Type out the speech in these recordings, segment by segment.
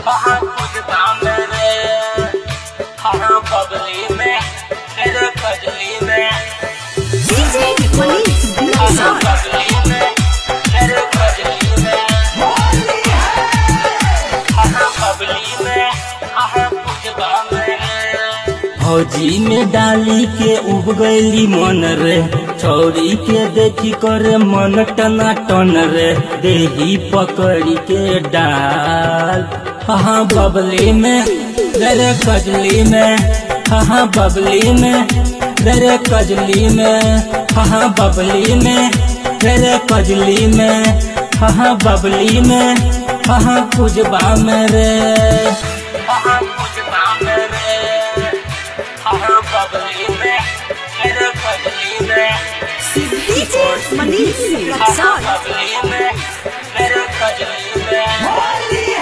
हाँ कुछ दाम रे हाँ बबली में तेरे कजली में DJ Manish हाँ Resort. बबली में तेरे कजली में हाँ बबली में हाँ कुछ दाम रे फौजी में डाली के उब गईली मन रे छौरी के देखी करे मन टना टन रे देही पकड़ी के डाल हाँ बबली में रे कजली में हाँ बबली में रे कजली में हाँ बबली में रे कजली में हाँ बबली में हाँ कुजबा में रे हाँ कुछ दाम रे हाँ बबली में तेरे कजली में DJ Manish हाँ Resort. बबली में तेरे कजली में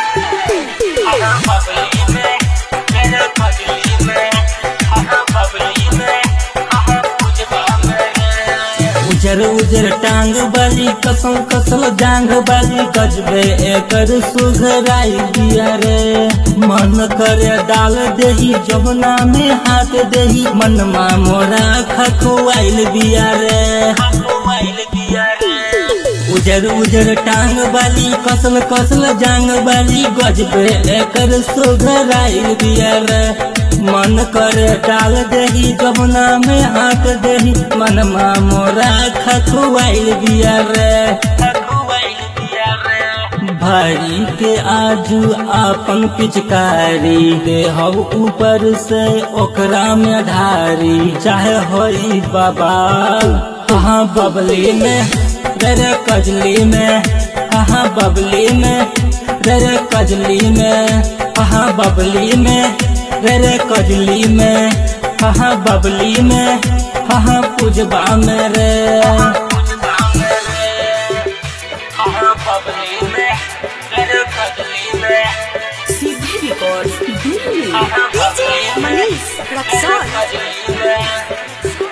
हाँ बबली में तेरे कजली में हाँ बबली में हाँ कुछ दाम रे उजर उजर टांग बाली कसम कसल जांग बाली गजबे एकर सुघराई दिया रे मन करे डाल देही जमुना में हाथ देही मनमा मोरा खखुआइल बिया रे मोबाइल दिया रे उजर उजर टांग बाली कसल कसल जांग बाली गजबे एकर सुघराई दिया रे मन करे डाल देही जमुना में हाथ देही मनमा मोरा खखुआइल बिया रे मोबाइल दिया रे भारी के आजू आपन पिचकारी देहब ऊपर से ओकरा में ढारी चाहे होई बाबा हाँ बबली में रे कजली में हाँ बबली में रे कजली में हाँ बबली में रे कजली में हाँ बबली में हाँ पूजबा में रे कुछ दाम रे हाँ बबली में तेरे कजली में CD Records. Delhi. हाँ DJ Manish तेरे Resort. कजली में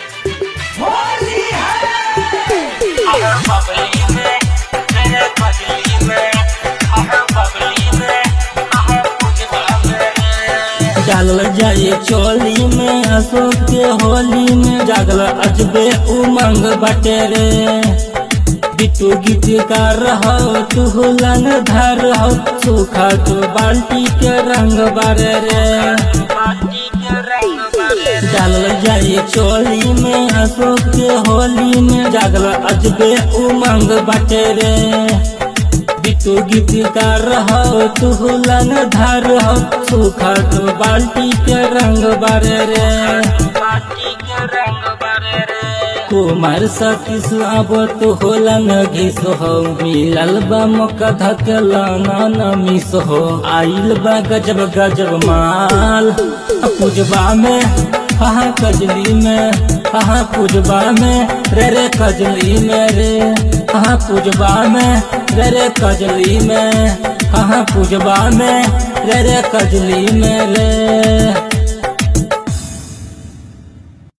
हाँ बबली में तेरे कजली में हाँ बबली में हाँ कुछ दाम रे डालल जाए चोली में अशोक के होली में जागल अजबे उमंग बटे रे बिटू गीत कर हो तू हुलन धर हो सूखा तू बाल्टी के रंग बारे रे पार्टी के रंग वाले डालल जाए चोली में अशोक के होली में जागल अजबे उमंग बटे रे बिटू गीत कर हो तू हुलन धर हो सूखा तू बाल्टी के रंग बारे रे पार्टी के रंग वाले रे कुमार सतीश अब तो होला न घिस हो मिलल बा मौका धकेला न मिस हो आइल बा गजब गजब माल पूजबा में हाँ कजली में हाँ पूजबा में रे रे कजली में रे हाँ पूजबा में रे रे कजली में हाँ पूजबा में रे रे कजली में रे